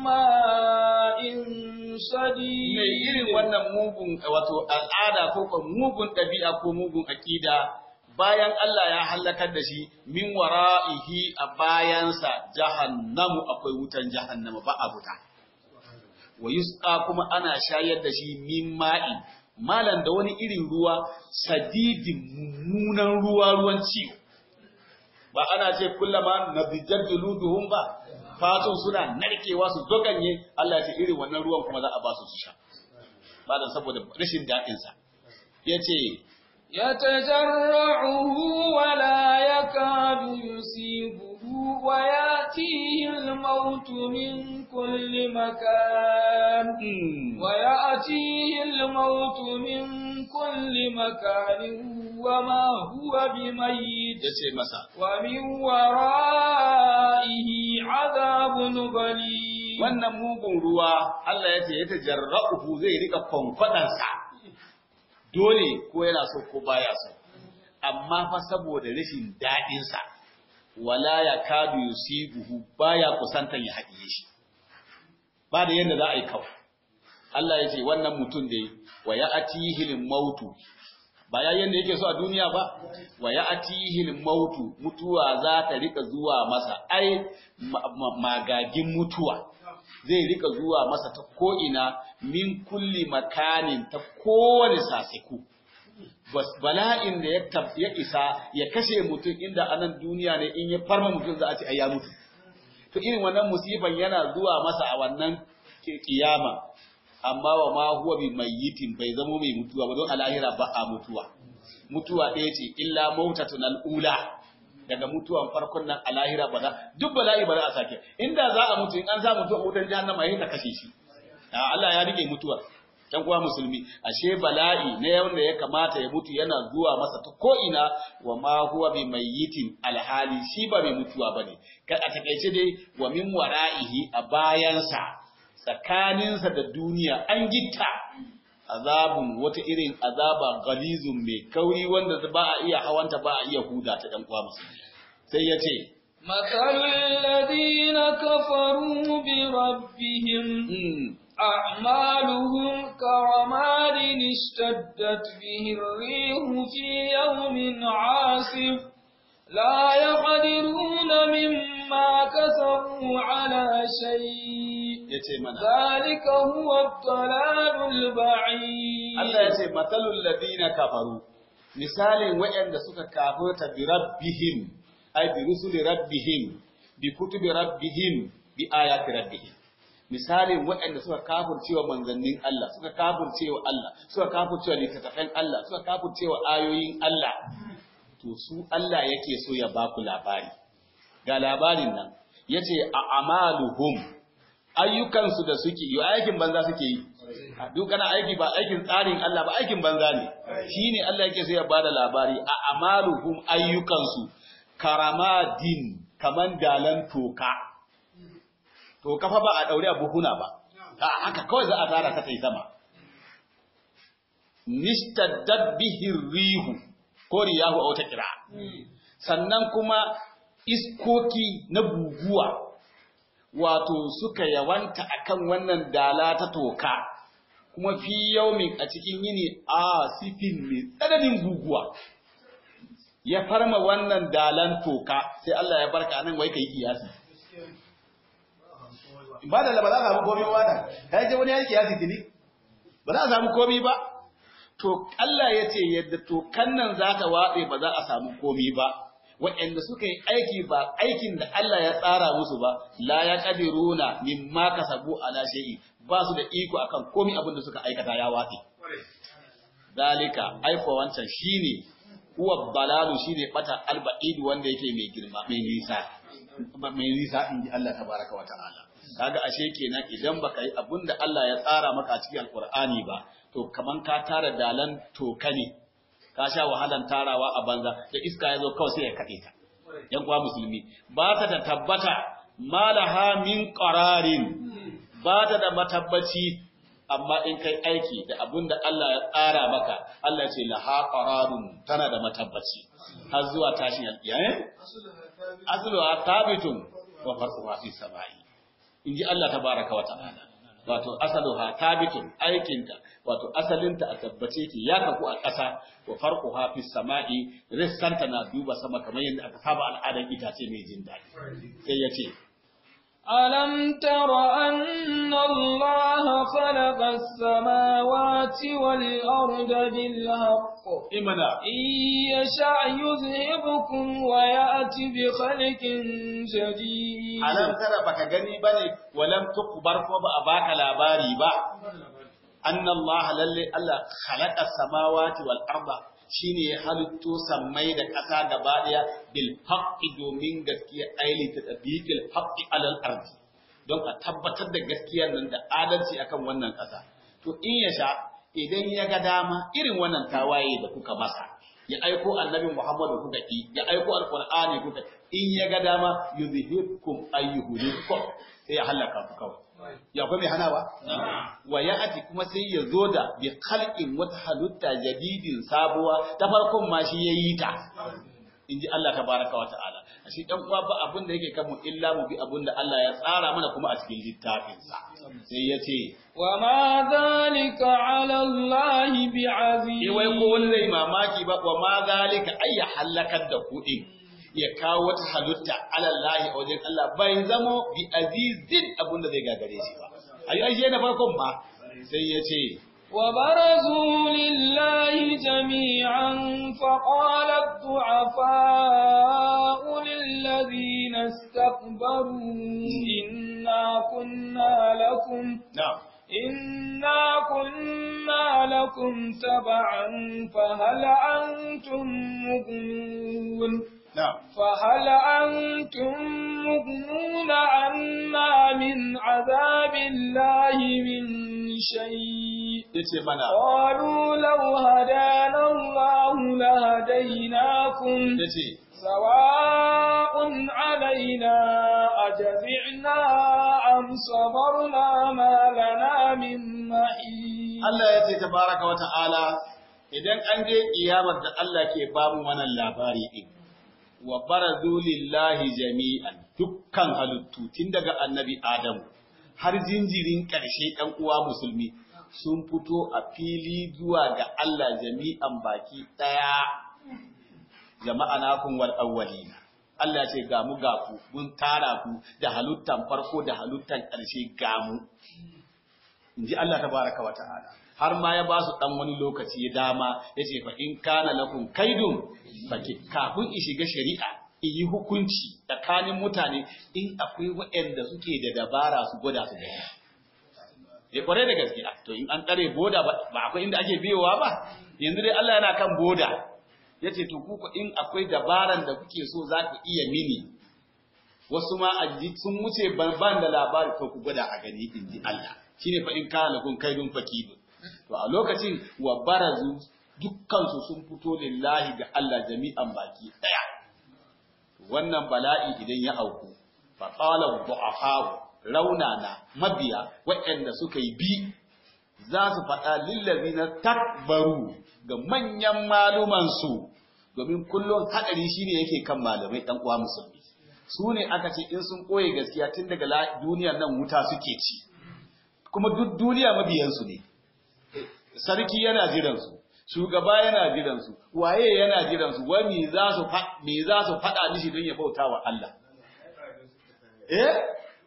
ماء شديد mai irin wannan mugun wato al'ada ko ko mugun ɗabi'a ko mugun aƙida bayan Allah ya halakar da shi min wara'ihi a bayansa jahannamu akwai wutan jahannama ba a buta wa yusqa kuma ana shayar da shi min ma'i malan da wani irin ruwa sadidin mummunan ruwa ruwan ciwo ba ana ce kullama nabijjar juluduhum ba fatun suna narkewa su doganye Allah ce irin wannan ruwan kuma za a ba su su sha ba dan saboda rashin daɗin sa yace يتجرعه ولا يكاد يصيبه ويأتيه الموت من كل مكان ويأتيه الموت من كل مكان وما هو بميت yace masa ومن ورائه عذاب غليظ wannan mugun ruwa Allah ya ce ya tajarra'uhu zai rika kwankwadansa dole ko yana so ko baya so amma fa saboda rashin daɗinsa wala ya kadu yusibuhu baya kusantan ya haɗiye shi ba da yadda za a yi kawai Allah ya ce wannan mutum da wa ya atihil mautu ba ya yanda yake so a duniya ba wa ya atihil mautu mutuwa za ta rika zuwa masa ai magagin mutuwa zai rika zuwa masa ta ko'ina min kulli makanin ta kowane sasiku. Bala'in da ya isa ya kashe mutum inda anan duniya ne in ya farma mutum za a ce ai ya mutu. To irin wannan musifan yana zuwa masa a wannan kiyama, amma wa ma huwa bi mayyitin bai zamo mai mutuwa ba don alahira ba a mutuwa. Mutuwa ɗaya ce illa mautatun al'ula. daga mutuwan farkon nan a lahira ba za duk bala'i ba za a sake inda za a mutu in an sa mutu a wutar jahannama yayin ta kashe shi Allah ya rike mutuwar dan kuwa musulmi ashe bala'i na yanda ya kamata ya mutu yana zuwa masa ta ko ina wa ma huwa bi mayyitin alhali shi ba mai mutuwa bane kai a takeice dai wa min wara'ihi a bayansa tsakaninsa da duniya an gitta azabun wata irin azaba galizun mai kauri wanda ba a iya hawanta ba a iya huda ta dan uwa musulmi sai ya ce مثل الذين كفروا بربهم أعمالهم كرماد اشتدت به الريح في يوم عاصف لا يقدرون مما كسبوا على شيء yace mana ذلك هو الضلال البعيد Allah ya ce matalul ladina kafaru misalin waɗanda suka kafirta bi rabbihim ay bi rusuli rabbihim bi kutubi rabbihim bi ayati rabbihim misalin waɗanda suka kafircewa manzannin Allah suka kafircewa Allah suka kafircewa littattafan Allah suka kafircewa ayoyin Allah to su Allah yake so ya baku labari ga labarin nan yace a amaluhum ayyukansu da suke yi aikin banza suke yi duk kana aiki ba aikin tsarin Allah ba aikin banza ne shine Allah yake so ya bada labari a amaluhum ayyukansu karamadin kaman dalan toka toka fa ba a daure a buhuna ba a haka kawai za a tara ta tai sama nishtaddat bihi rihu ko riyahu a wata kira sannan kuma iskoki na guguwa wato suka yawanta akan wannan dala ta toka kuma fi yaumin a cikin yini a sifin mai tsananin guguwa ya farma wannan dalan toka sai Allah ya barka nan wai kai kiyasi ba da ba za a samu komai ba nan kai je wani ya kiyasi tuni ba za a samu komai ba to Allah ya ce yadda tokan nan za ta watse ba za a samu komai ba waɗanda suka yi aiki ba aikin da Allah ya tsara musu ba la ya qadiruna mimma kasabu ala shay'i ba su da iko akan komai abin da suka aikata ya watsi dalika aiko wancan shine huwa balalu shine bata alba'id wanda yake mai girma mai nisa mai nisa in ji Allah tabaraka wa ta'ala kaga ashe kenan idan baka yi abin da Allah ya tsara maka a cikin alqur'ani ba to kaman ka tara dalan toka ne ka sha wahalan tarawa a banza da iska ya zo kawai sai ya kaɗe ta yan kuwa musulmi ba ta da tabbata malaha min qararin ba ta da matabbaci amma in kai aiki da abin da Allah ya tsara maka Allah ce laha qararun tana da matabbaci har zuwa tashin alƙiyama asluha thabitun wa farquha fi samai inji Allah tabaraka wa ta'ala wato asaluha tabitun aikinta wato asalinta a tabbace ke ya kafu a ƙasa wa farquha fi sama'i rissanta na duba sama kamar yadda aka saba al'adar itace mai jin daɗi sai ya ce ألم تر أن الله خلق السماوات والأرض بالحق imana إن يشاء يذهبكم ويأتي بخلق جديد alam tara baka gani bane walam tukbar ko ba a baka labari ba anna Allah lalle Allah khalaqa samawati wal arda shine ya halitto sammai da ƙasa gaba daya bil haqqi domin gaskiya aili ta tabiqil haqqi alal ardi don a tabbatar da gaskiyar nan da adalci akan wannan ƙasa to in ya sha idan ya ga dama irin wannan tawaye da kuka masa ya aiko annabi Muhammadu kuka ki ya aiko alqur'ani kuka in ya ga dama yuzhibkum ayyuhulikum sai ya halaka ku kawai ya kuma mai hanawa wa ya'ati kuma sai ya zo da bi khalqin wata halitta jadidin sabuwa ta farkon ma shi yayi ta inji Allah tabaraka wa ta'ala shi dan uwa ba abin da yake kanmu illa mu bi abin da Allah ya tsara mana kuma a cikin littafin sa sai ya ce وما ذلك على الله بعزيز eh wai ko wani zai mamaki ba wa ma zalika ay ya halakar da ku din ya kawo wata halitta alallahi a wajen Allah bai zamo bi azizin abin da zai gagare shi ba ayi ai na farkon ma sai ya ce وبرزوا لله جميعا فقال الضعفاء للذين استكبروا إنا كنا لكم na'am إنا كنا لكم تبعا فهل أنتم مغنون na'am فهل أنتم مغنون عنا من عذاب الله من شيء yace mana قالوا لو هدانا الله لهديناكم yace سواء علينا أجزعنا أم صبرنا ما لنا من محيط Allah ya ce tabaraka wa ta'ala idan an je kiyamar da Allah ke bamu wannan labari din wa barazu lillahi jami'an dukkan halittu tun daga annabi Adamu har jinjirin ƙarshe ɗan uwa musulmi sun fito a fili zuwa ga Allah jami'an baki ɗaya jama'a na kun wal awwalina Allah ya ce ga mu ga ku mun tara ku da halittan farko da halittan ƙarshe ga mu in ji Allah tabaraka wa ta'ala har ma ya ba su dan wani lokaci ya dama ya ce fa in kana lakum kaidun faki kafin in shiga shari'a in yi hukunci tsakanin mutane in akwai waɗanda suke da dabara su gwada su gani ya kware da gaskiya to in an tsare boda ba ba akwai inda ake biyowa ba yanzu dai Allah yana kan boda ya ce to kuku in akwai dabaran da kuke so za ku iya mini wasu ma a ji sun wuce ban ban da labari to ku gwada a gani in ji Allah shine fa in kana kun kaidun fakidun to a lokacin wa barazu dukkansu sun fito lillahi ga Allah jami'an baki daya wannan bala'i idan ya auku fa qala du'afa raunana mabiya waɗanda suka yi bi za su faɗa lillazina takbaru ga manyan maluman su domin kullum hadari shine yake kan malamai dan uwa musulmi su ne aka ce in sun koye gaskiya tun daga duniyar nan wuta suke ci kuma duk duniya mabiyansu ne sarki yana jiransu shugaba yana jiransu waye yana jiransu wa me za su me za su faɗa mishi don ya bauta wa Allah eh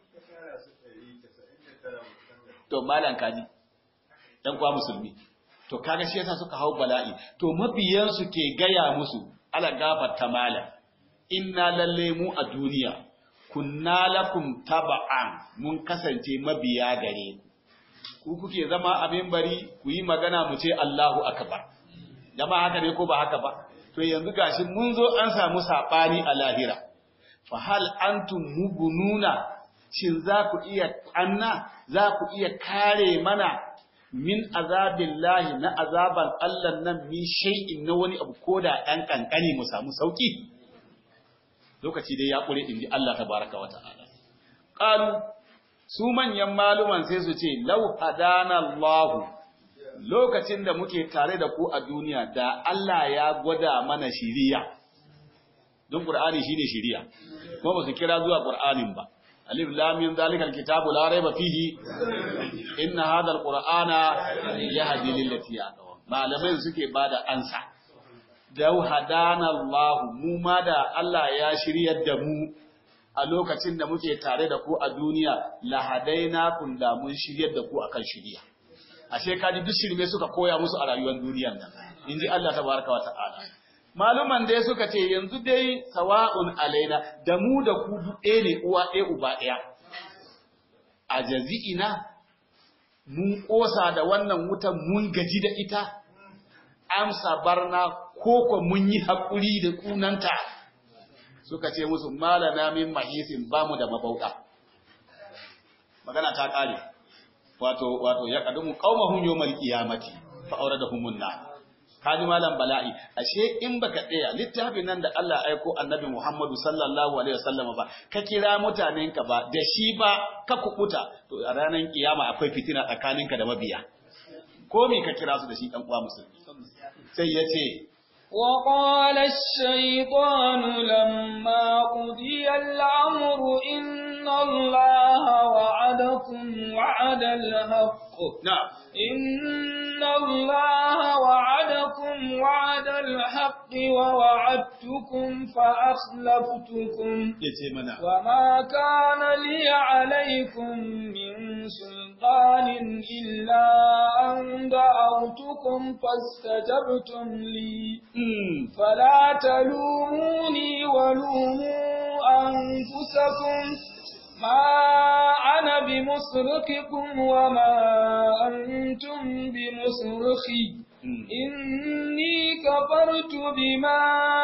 to malan kaji dan kwa musulmi to kaga shi yasa suka hau bala'i to mabiyansu ke gaya musu ala gafarta malam inna lalle mu a duniya kunna lakum taba'an mun kasance mabiya gare ku ku kuke zama a membari ku yi magana mu ce Allahu akbar jama'a haka ne ko ba haka ba to yanzu gashi mun zo an samu sabani a lahira fa hal antum mugununa shin za ku iya anna za ku iya kare mana min azabillahi na azaban Allah nan min shay'in na wani abu koda ɗan kankani mu samu sauki lokaci dai ya kure inji Allah tabaraka wa ta'ala qalu su manyan maluman sai su ce lau hadana Allah lokacin da muke tare da ku a duniya da Allah ya gwada mana shiriya don Qur'ani shine shiriya kuma ba su kira zuwa Qur'anin ba alif lam mim zalikal kitabu la raiba fihi inna hadha alqur'ana yahdi lillati aqwa malamai suke bada ansa da hadana Allah mu ma da Allah ya shiryar da mu a lokacin da muke tare da ku a duniya la hadaina kun da mun shiryar da ku akan shiriya ashe kaji duk shirme suka koya musu a rayuwar duniyar nan inji Allah tabaraka wa ta'ala maluman dai suka ce yanzu dai sawa'un alaina da mu da ku duk ɗaya ne uwa ɗaya uba ɗaya a jazi'ina mun ƙosa da wannan wutan mun gaji da ita amsa barna koko mun yi haƙuri da ƙunanta suka ce musu malana min mahisin ba mu da mabauɗa magana ta ƙare wato wato ya kadumu qaumahum yawmal qiyamati fa awradahumun nar kaji malam bala'i ashe in baka tsaya littafin nan da Allah aiko annabi Muhammadu sallallahu alaihi wasallam ba ka kira mutanenka ba da shi ba ka kukuta to a ranar kiyama akwai fitina tsakaninka da mabiya ko me ka kira su da shi dan uwa musulmi sai yace وقال الشيطان لما قضي الأمر إن الله وعدكم وعد الحق نعم إن الله وعدكم وعد الحق ووعدتكم فأخلفتكم yace mana وما كان لي عليكم من سلطان إلا أن دعوتكم فاستجبتم لي mm. فلا تلوموني ولوموا أنفسكم ما أنا بمصرخكم وما أنتم بمصرخي Mm. إني كفرت بما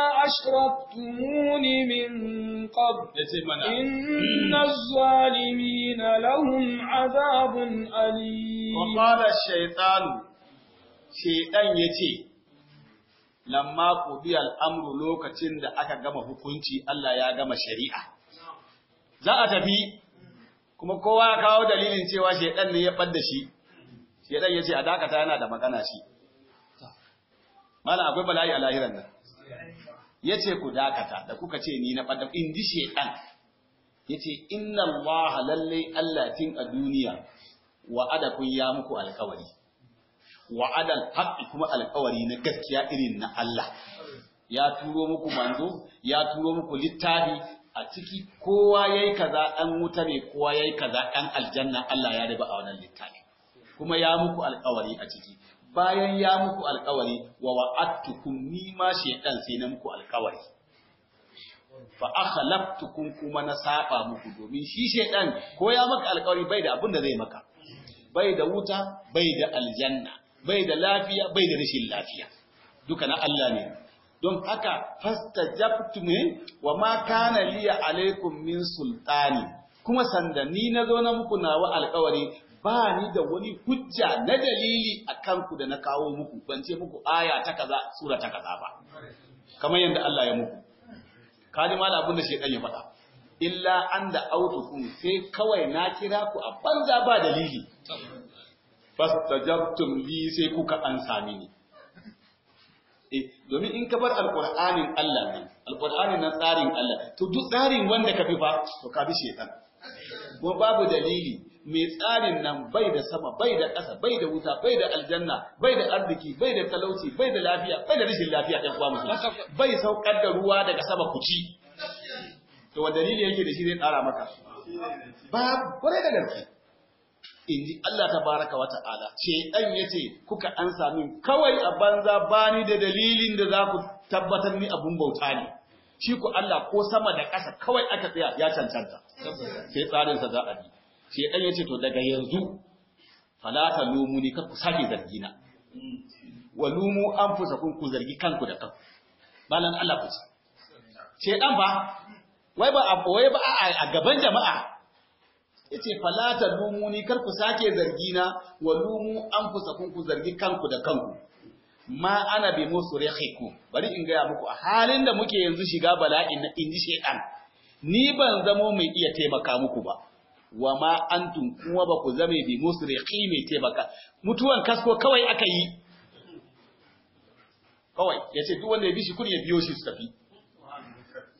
أشركتمون من قبل yace mana إن الظالمين لهم عذاب أليم وقال الشيطان شيطان yace lamma qudiya al'amru lokacin da aka gama hukunci Allah ya gama shari'a za a tafi kuma kowa ya kawo dalilin cewa shaidan ne ya ɓadda shi shaidan ya ce a dakata yana da magana shi mana akwai bala'i a lahiran nan ya ce ku dakata da kuka ce ni na ɓadda in ji shaidan ya ce inna allaha lallai allah tin a duniya wa'ada kun ya muku alkawari wa'adal haqqi kuma alkawari na gaskiya irin na Allah ya turo muku manzo ya turo muku littafi a ciki kowa yayi kaza dan wuta ne kowa yayi kaza dan aljanna Allah ya riba a wannan littafi kuma ya muku alkawari a ciki bayan ya muku alkawari wa wa'adtukum ni ma shaytan sai na muku alkawari fa akhlaftukum kuma na saba muku domin shi shaytan ko ya maka alkawari bai da abin da zai maka bai da wuta bai da aljanna bai da lafiya bai da rashin lafiya duka na Allah ne don haka fastajabtum wa ma kana liya alaikum min sultani kuma sanda ni nazo na muku nawa alƙawari ba ni da wani hujja na dalili akan ku da na kawo muku ban ce muku aya ta kaza sura ta kaza ba kamar yadda Allah ya muku kaji mala abin da shedan ya faɗa illa an da autukum sai kawai na kira ku a banza ba dalili fastajabtum li sai kuka an sami ni eh domin in ka bar alqur'anin Allah ne alqur'anin na tsarin Allah to duk tsarin wanda ka fi fa to ka bi shedan kuma babu dalili mai tsarin nan bai da sama bai da ƙasa bai da wuta bai da aljanna bai da arziki bai da talauci bai da lafiya bai da rashin lafiya ɗan uwa musulmi bai saukar da ruwa daga sama ku ci to wanda dalili yake da shi zai tsara maka ba kwarai da gaske in ji Allah ta baraka wa ta'ala ce ɗan ya ce kuka an sami kawai a banza bani da dalilin da za ku tabbatar ni abun bauta ne shi ku Allah ko sama da ƙasa kawai aka tsaya ya cancanta sai tsarinsa za a bi ce ɗan ya ce to daga yanzu falata lumu ni ku sake zargi na wa lumu an fusa kun ku zargi kanku da kanku balan Allah ku ce ɗan ba wai ba a wai ba a gaban jama'a yace falata lumuni kar ku sake zargi na wa lumu anfusakum ku zargi kanku da kanku ma ana bi musrihikum bari in gaya muku a halin da muke yanzu shiga bala'in na inji shedan ni ban zamo mai iya taimaka muku ba wa ma antum kuma ba ku zame bi musrihi mai taimaka mutuwan kasko kawai aka yi kawai yace duk wanda ya bi shi kun ya biyo shi su tafi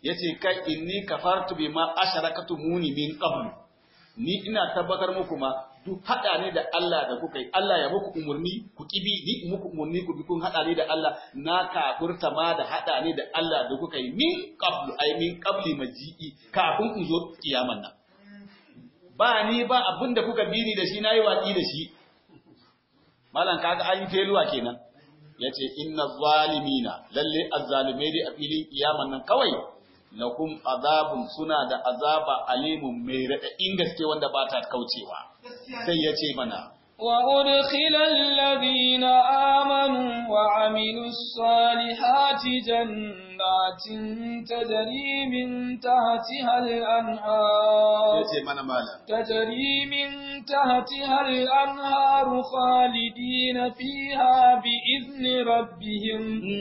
yace kai inni kafartu bima asharakatumuni min qablu ni ina tabbatar muku ma duk hada ne da Allah da kuka yi Allah ya muku umurni ku kibi ni muku umurni ku bi kun hada ne da Allah na kafurta ma da hada ne da Allah da kuka yi min qablu ay min qabli maji'i kafin in zo kiyaman nan ba ni ba abinda kuka bi ni da shi nayi watsi da shi malan kaga an yi feluwa kenan yace inna zalimina lalle azzalimai dai a filin kiyaman nan kawai lakum azabun suna da azaba alimun mai raɗaɗin gaske wanda ba ta kaucewa sai ya ce mana وأدخل الذين آمنوا وعملوا الصالحات جنات تجري من تحتها الأنهار ya ce mana malam تجري من تحتها الأنهار خالدين فيها بإذن ربهم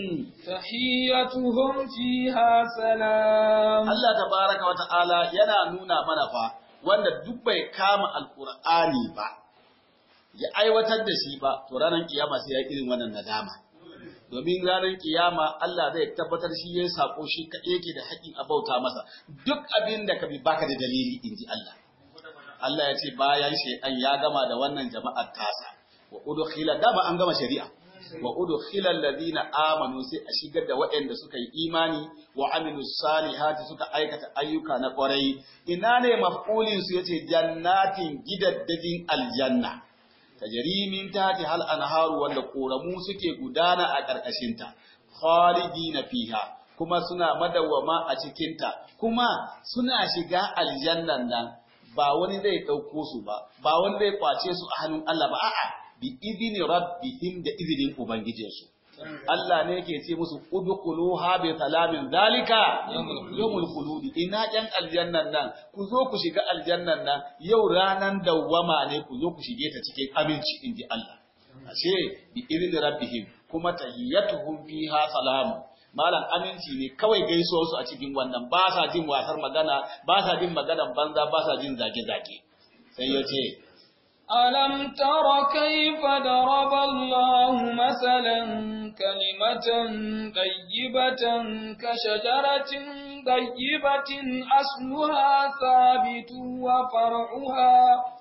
تحيتهم فيها سلام Allah tabaraka wa ta'ala yana nuna mana fa wanda duk bai kama alqur'ani ba ya aiwatar da shi ba to ranar kiyama sai ya yi irin wannan nadama domin ranar kiyama Allah zai tabbatar shi yayin sako shi kaɗai yake da haƙƙin abauta masa duk abin da ka bi baka da dalili inji Allah Allah ya ce bayan shaytan ya gama da wannan jama'ar tasa wa udkhila dama an gama shari'a wa udkhila alladhina amanu sai a shigar da waɗanda suka yi imani wa amilus salihati suka aikata ayyuka na ƙwarai ina ne maf'ulin su yace jannatin gidaddajin aljanna tajri min tahti hal anharu wanda koramu suke gudana a ƙarƙashin ta khalidina fiha kuma suna madawwama a cikin ta kuma suna shiga aljannan nan ba wani zai ɗauko su ba ba wani zai kwace su a hannun Allah ba a'a bi idini rabbihim da izinin ubangijinsu Allah ne yake ce musu udkhuluha bi salamin zalika yawmul khuludi ina yan aljannan nan ku zo ku shiga aljannan nan yau ranan dawwama ne ku zo ku shige ta cikin aminci inji Allah ashe bi idini rabbihim kuma tahiyyatuhum fiha salamu malam aminci ne kawai gaisuwar su a cikin wannan ba sa jin wasar magana ba sa jin maganan banza ba sa jin zage-zage sai ya ce ألم تر كيف ضرب الله مثلا كلمة طيبة كشجرة طيبة أصلها ثابت وفرعها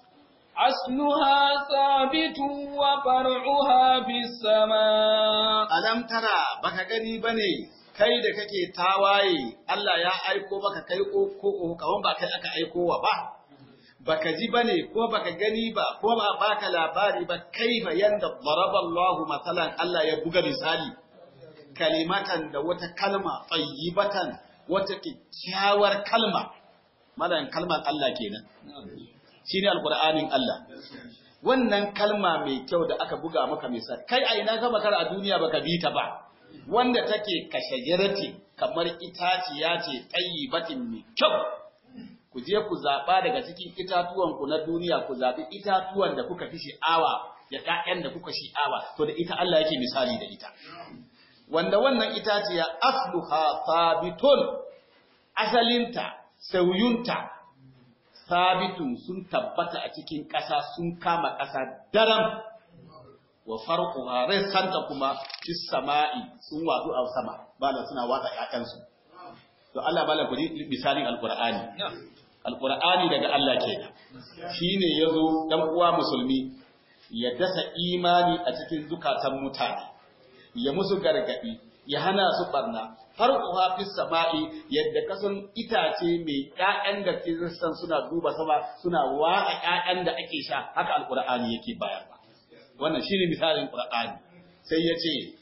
أصلها ثابت وفرعها في السماء alam tara baka gani bane kai da kake tawaye Allah ya aiko maka kai ko ko kawan ba kai aka aiko wa ba baka ji bane ko baka gani ba ko ba baka labari ba kaifa yanda daraba Allah masalan Allah ya buga misali kalimatan da wata kalma tayyibatan wata kyakkyawar kalma malan kalmar Allah kenan shine alqur'anin Allah wannan kalma mai kyau da aka buga maka misali kai a ina ka makara a duniya baka bi ta ba wanda take kashajirati kamar itaciya ce tayyibatin mai kyau ku je ku zaɓa daga cikin itatuwanku na duniya ku zaɓi itatuwan da kuka fi sha'awa da ƴaƴan da kuka sha'awa to da ita Allah yake misali da ita wanda wannan itaciya asluha sabitun asalinta sauyunta sabitun sun tabbata a cikin ƙasa sun kama ƙasa daram wa farquha santa kuma fis sama'i sun wadu a sama bala suna watsa ƴaƴansu to Allah bala ku misalin alqur'ani alqur'ani daga Allah kenan shine yazo dan uwa musulmi ya dasa imani a cikin zukatan mutane ya musu gargadi ya hana su barna har uha fis sama'i yadda kasan itace mai ƴaƴan da san suna duba sama suna wa'a ƴaƴan da ake sha haka alqur'ani yake bayarwa wannan shine misalin qur'ani sai ya ce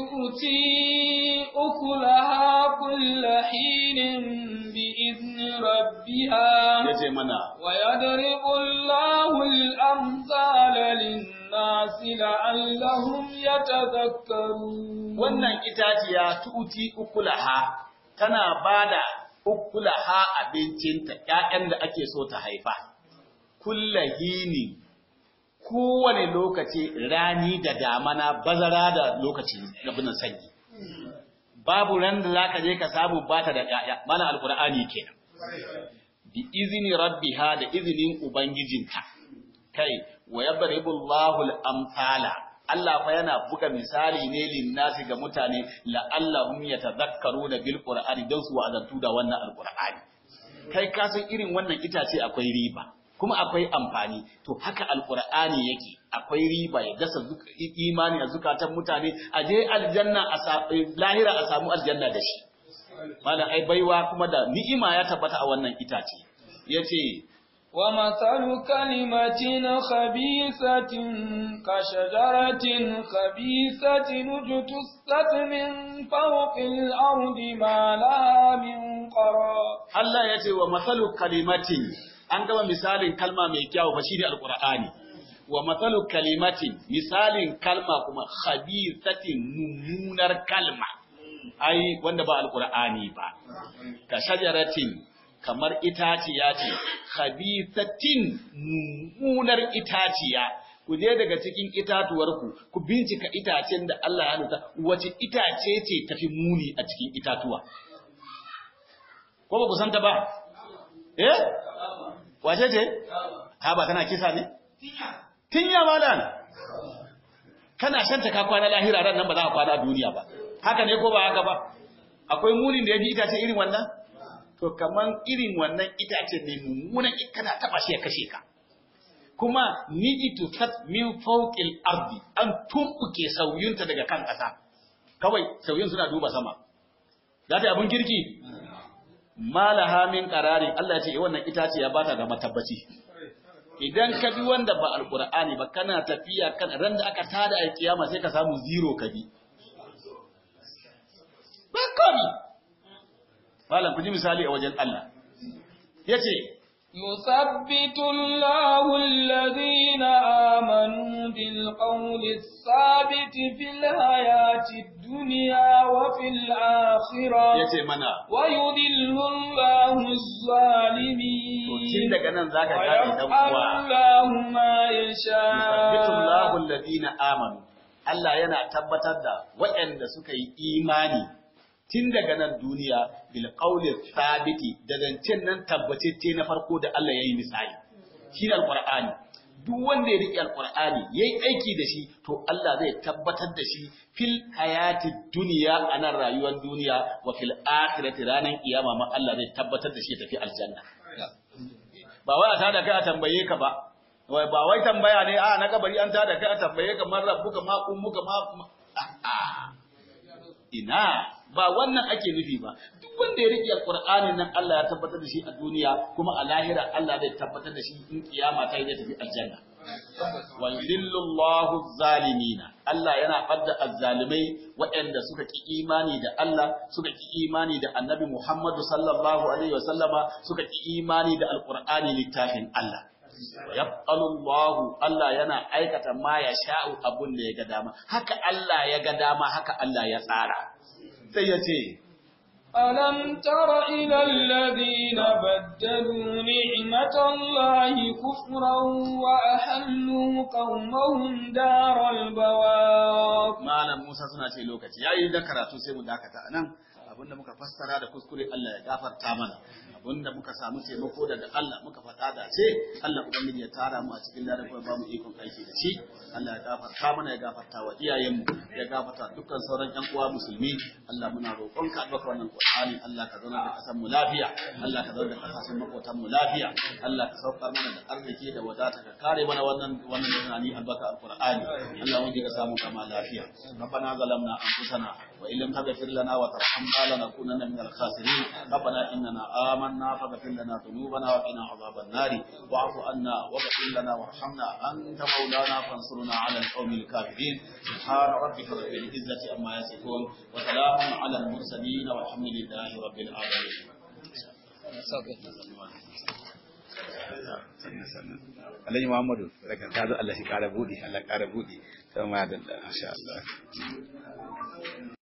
تؤتي أكلها كل حين بإذن ربها ya ce mana ويضرب الله الأمثال للناس لعلهم يتذكرون wannan itaciya tu'ti ukulaha tana bada ukulaha abincinta ƴaƴan da ake so ta haifa kullahini kowane lokaci rani da damana bazara da lokacin gabinan sanyi babu ran da zaka je ka samu bata da ƴaƴa mana alqur'ani kenan bi izni rabbiha da izinin ubangijinta kai wa yadribu Allahu al-amthala Allah fa yana buga misali ne linnasi ga mutane la'allahum yatadhakkaruna bil qur'ani don su wa'azantu da wannan alqur'ani kai ka san irin wannan itace akwai riba kuma akwai amfani to haka alqur'ani yake akwai riba ya dasa imani a zukatan mutane a je aljanna a lahira a samu aljanna da shi malam ai baiwa kuma da ni'ima ya tabbata a wannan itace yace ومثل كلمة خبيثة كشجرة خبيثة اجتثت من فوق الأرض ما لها من قرار Allah ya ce wa matsalu kalimatin an gama misalin kalma mai kyau fa shi ne alqur'ani wa matsalu kalimatin misalin kalma kuma khabithatin mummunar kalma ai wanda ba alqur'ani ba ka shajaratin kamar itaciya ce khabithatin mummunar itaciya ku je daga cikin itatuwarku ku bincika itacen da Allah ya nuta wace itace ce tafi muni a cikin itatuwa ko ba ku santa ba eh wace ce ha ba tana kisa ne tinya malan kana shanta ka kwana lahira ran nan ba za ka kwana duniya ba haka ne ko ba haka ba akwai munin da ya bi itace irin wannan to kaman irin wannan itace ne mummunan kana taba shi ya kashe ka kuma nijitu sat min fawqil ardi an tumbuke sauyunta daga kan ƙasa kawai sauyun suna duba sama za ta yi abin kirki malaha min qararin Allah ya ce wannan itace ya bata ga matabbaci idan ka bi wanda ba alqur'ani ba kana tafiya kan ran da aka tada a kiyama sai ka samu zero ka bi ba kami malam ku ji misali a wajen Allah yace يثبت الله الذين آمنوا بالقول الثابت في الحياة الدنيا وفي الآخرة yace mana ويذل الله الظالمين to tun daga nan zaka gane dan ويفعل uwa الله ما yusabbitu Allahu يشاء alladhina amanu Allah yana tabbatar da waɗanda suka yi imani tun daga nan duniya bil qawli thabiti da zancen nan tabbatacce na farko da Allah yayi misali shi ne alqur'ani duk wanda ya riƙe alqur'ani yayi aiki da shi to Allah zai tabbatar da shi fil hayati duniya a nan rayuwar duniya wa fil akhirati ranar kiyama ma Allah zai tabbatar da shi ya tafi aljanna ba wai a tada kai a tambaye ka ba wai ba wai tambaya ne a na kabari an tada kai a tambaye ka man rabbuka ma ummuka ma a'a ina ba wannan ake nufi ba duk wanda ya riƙe alqur'ani nan Allah ya tabbatar da shi a duniya kuma a lahira Allah zai tabbatar da shi in kiyama ta yi zai tafi aljanna wa yudillu Allahu zalimina Allah yana fadda azzalimai waɗanda suka ki imani da Allah suka ki imani da Annabi Muhammadu sallallahu alaihi wasallama suka ki imani da alqur'ani littafin Allah wa yaf'alu Allahu Allah yana aikata ma ya sha'u abun da ya ga dama haka Allah ya ga dama haka Allah ya tsara sai ya ce ألم تر إلى الذين بدلوا نعمة الله كفرا وأحلوا قومهم دار البوار Malam Musa suna ce lokaci yayi da karatu sai mu dakata anan abinda muka fassara da kuskure Allah ya gafarta mana abinda muka samu taimako daga Allah muka faɗa da ce Allah ubangiji ya tara mu a cikin ladan kuma ba mu ikon aiki da shi Allah ya gafarta mana ya gafarta wa iyayenmu ya gafarta dukkan sauran ƴan uwa musulmi Allah muna roƙon ka albarka wannan Qur'ani Allah ka zauna da kasan mu lafiya Allah ka zauna da kasashen makotan mu lafiya Allah ka saukar mana da arziki da wadata ka kare mana wannan wannan tunani albarka alqur'ani Allah wanda ka samu kama lafiya ربنا ظلمنا أنفسنا وإن لم تغفر لنا وترحمنا لنكونن من الخاسرين ربنا إننا آمنا فاغفر لنا ذنوبنا وقنا عذاب النار واعف عنا واغفر لنا وارحمنا أنت مولانا فانصرنا على القوم الكافرين سبحان ربك رب العزة عما يصفون وسلام على المرسلين والحمد لله رب العالمين Alhaji Muhammadu daga kazo Allah shi kara budi Allah kara budi sai ma da insha Allah